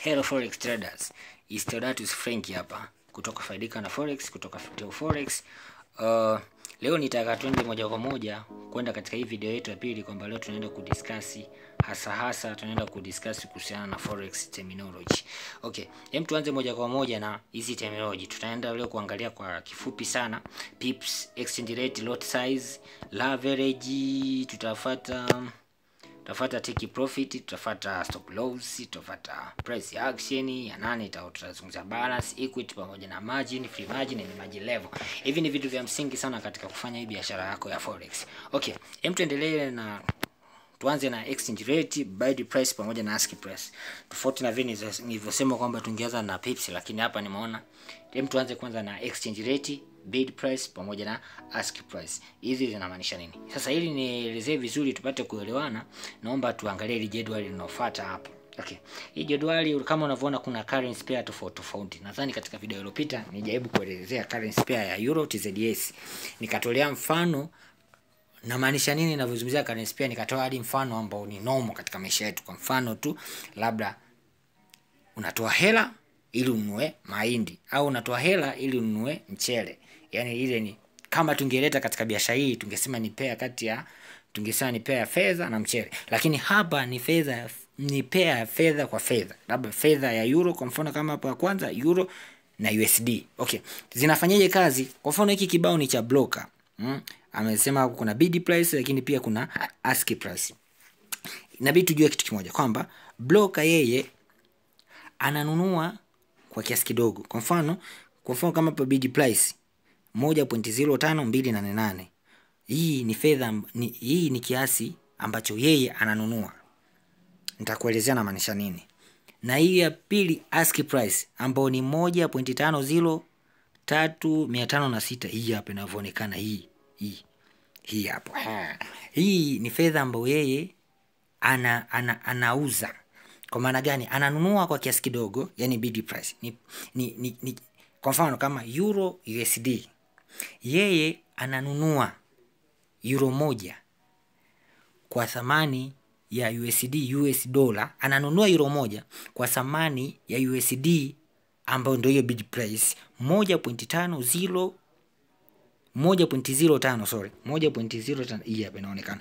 Hello Forex Traders. Is Theodatus Frank hapa kutoka Faidika na Forex kutoka Teo Forex. Uh, leo nitaka twende moja kwa moja kwenda katika hii video yetu ya pili kwamba leo tunaenda kudiskasi hasa hasa tunaenda kudiskasi kuhusiana na forex terminology. Okay, hem tuanze moja kwa moja na hizi terminology. Tutaenda leo kuangalia kwa kifupi sana pips, exchange rate, lot size, leverage, tutafuata tutafuata take profit, tutafuata stop loss, tutafuata price action ya nane, tutazungumza balance, equity pamoja na margin, free margin na margin level. Hivi ni vitu vya msingi sana katika kufanya hii biashara yako ya forex. Okay, hem tuendelee na tuanze na exchange rate, bid price pamoja na ask price. Tofauti na vile nilivyosema kwamba tungeanza na pips, lakini hapa nimeona hem tuanze kwanza na exchange rate bid price pamoja na ask price. Hizi zinamaanisha nini? Sasa ili nielezee vizuri tupate kuelewana, naomba tuangalie ile jedwali linalofuata hapo. Okay. Hii jedwali kama unavyoona kuna currency pair tofauti tofauti. Nadhani katika video iliyopita nijaribu kuelezea currency pair ya Euro TZS. Nikatolea mfano namaanisha nini ninavyozungumzia currency pair, nikatoa hadi mfano ambao ni normal katika maisha yetu. Kwa mfano tu labda unatoa hela ili ununue mahindi au unatoa hela ili ununue mchele. Yaani ile ni kama tungeleta katika biashara hii tungesema ni pair kati ya tungesema ni pair ya fedha na mchele, lakini hapa ni fedha ni pair ya fedha kwa fedha, labda fedha ya euro kwa mfano, kama hapo ya kwanza euro na USD. Okay, zinafanyaje kazi? Kwa mfano hiki kibao ni cha broker mm. Amesema kuna bid price, lakini pia kuna ask price. Inabidi tujue kitu kimoja kwamba broker yeye ananunua kwa kiasi kidogo. Kwa mfano, kwa mfano kama hapo bid price 1.05288. Hii ni fedha ni, hii ni kiasi ambacho yeye ananunua. Nitakuelezea na maanisha nini. Na hii ya pili ask price ambayo ni 1.50356. Hii hapa inavyoonekana hii. Hii. Hii hapo. Hii ni fedha ambayo yeye ana, ana, anauza. Kwa maana gani? Ananunua kwa kiasi kidogo, yani bid price. Ni, ni, ni, ni, kwa mfano kama euro USD yeye ananunua euro moja kwa thamani ya USD US dollar, ananunua euro moja kwa thamani ya USD ambayo ndio hiyo bid price 1.50 1.05 sorry 1.05 hii hapa inaonekana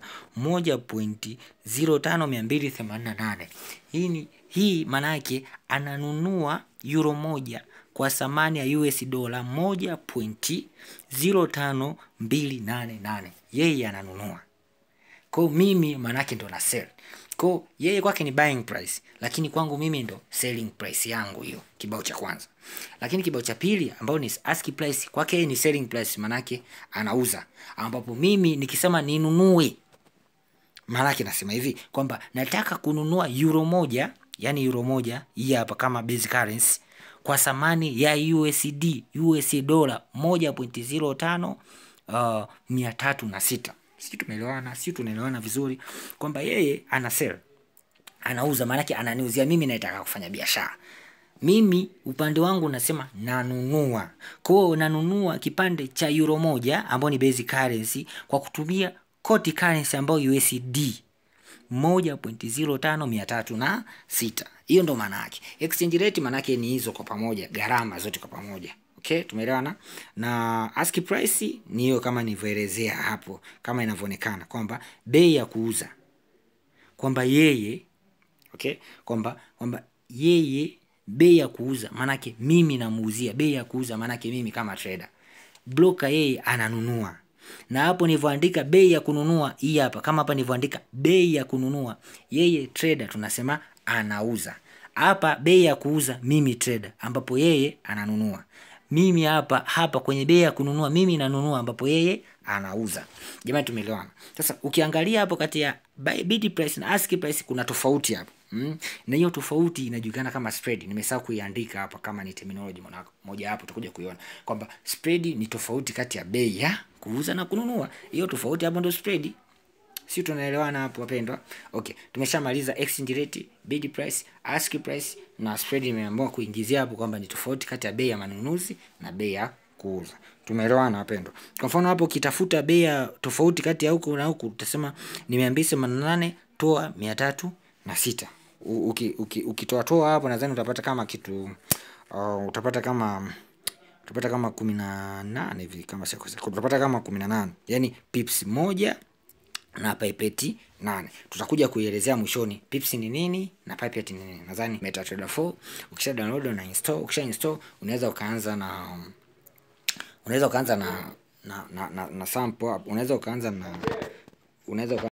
1.05288 hii ni hii maana yake ananunua euro moja kwa thamani ya US dola 1.05288 yeye ananunua. Kwa mimi manake ndo na sell. Kwa yeye kwake ni buying price, lakini kwangu mimi ndo selling price yangu hiyo, kibao cha kwanza. Lakini kibao cha pili ambao ni ask price, kwake yeye ni selling price, manake anauza, ambapo mimi nikisema ninunue, manake nasema hivi kwamba nataka kununua euro moja, yani euro moja hii hapa kama base currency kwa thamani ya USD US dola 1.05 uh, mia tatu na sita. Sisi tumeelewana, sisi tunaelewana vizuri kwamba yeye ana sell, anauza, maanake ananiuzia mimi, naitaka kufanya biashara mimi upande wangu nasema nanunua. Kwa hiyo nanunua kipande cha euro moja ambayo ni basic currency kwa kutumia coti currency ambayo USD moja pointi zero tano mia tatu na sita. Hiyo ndo maana yake. Exchange rate maana yake ni hizo kwa pamoja, gharama zote kwa pamoja. Okay, tumeelewana. Na ask price ni hiyo kama nilivyoelezea hapo, kama inavyoonekana kwamba bei ya kuuza, kwamba yeye okay, kwamba kwamba yeye bei ya kuuza maanake mimi namuuzia bei ya kuuza maanake mimi kama trader. Broker yeye ananunua na hapo nilivyoandika bei ya kununua hii hapa, kama hapa nilivyoandika bei ya kununua, yeye trader tunasema anauza. Hapa bei ya kuuza mimi trader, ambapo yeye ananunua. Mimi hapa hapa kwenye bei ya kununua mimi nanunua, ambapo yeye anauza. Jamani, tumeelewana? Sasa ukiangalia hapo kati ya bid price na ask price kuna tofauti hapo. Mm. Na hiyo tofauti inajulikana kama spread. Nimesahau kuiandika hapa kama ni terminology moja hapo tutakuja kuiona kwamba spread ni tofauti kati ya bei ya kuuza na kununua. Hiyo tofauti hapo ndio spread. Si tunaelewana hapo wapendwa? Okay, tumeshamaliza exchange rate, bid price, ask price na spread nimeamua kuingizia hapo kwamba ni tofauti kati ya bei ya manunuzi na bei ya kuuza. Tumeelewana wapendwa? Kwa mfano hapo ukitafuta bei ya tofauti kati ya huku na huku utasema ni 288 toa 300 na sita. u- uki, uki, ukitoatoa hapo nadhani utapata kama kitu uh, utapata kama utapata kama kumi na nane hivi kama sikosea utapata kama kumi na nane yaani pips moja na pipeti nane tutakuja kuielezea mwishoni pips ni nini na pipette ni nini nadhani MetaTrader 4 ukisha download na install ukisha install unaweza ukaanza na unaweza ukaanza na na, na, na, na sample hapo unaweza ukaanza na unaweza uka